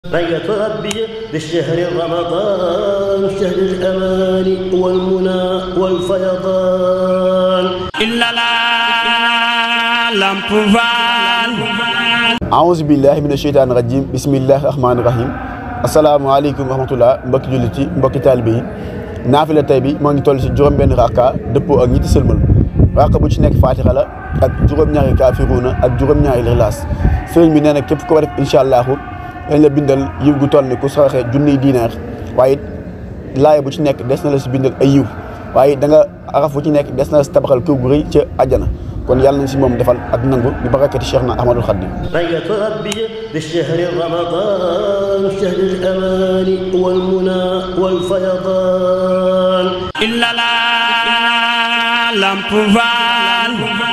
بيت ربي بالشهر رمضان شهر الأمان والمنى والفيضان إلا لا لامب فال aouzu billahi mina sheytaani rajim bismillahi rahmaani rahim asalaamaaleykum wa rahmatullah mbokki jullit yi mbokki taalibe yi naafila tey bi moo ngi toll si juróom-benn raaka dëppoo ak ñetti sëlmal raaka bu ci nekk faatixa la ak juróom-ñaari kaafiruuna ak juróom-ñaari lixlaas sëriñ bi nee na képp ko def incha allahu dañ la bindal yiw gu toll ni ku saraxe junniy diinaar waaye laaya bu ci nekk des na la si bindal ay yiw waaye da nga araf bu ci nekk des na la si tabaxal kër gu rëy ca àjjana kon yàlla nañ si moom defal ak nangu bi barakati Cheikh na Ahmadul Khadim بيت ربي بالشهر رمضان شهر الأمان والمنى والفيضان إلا لا لامب فال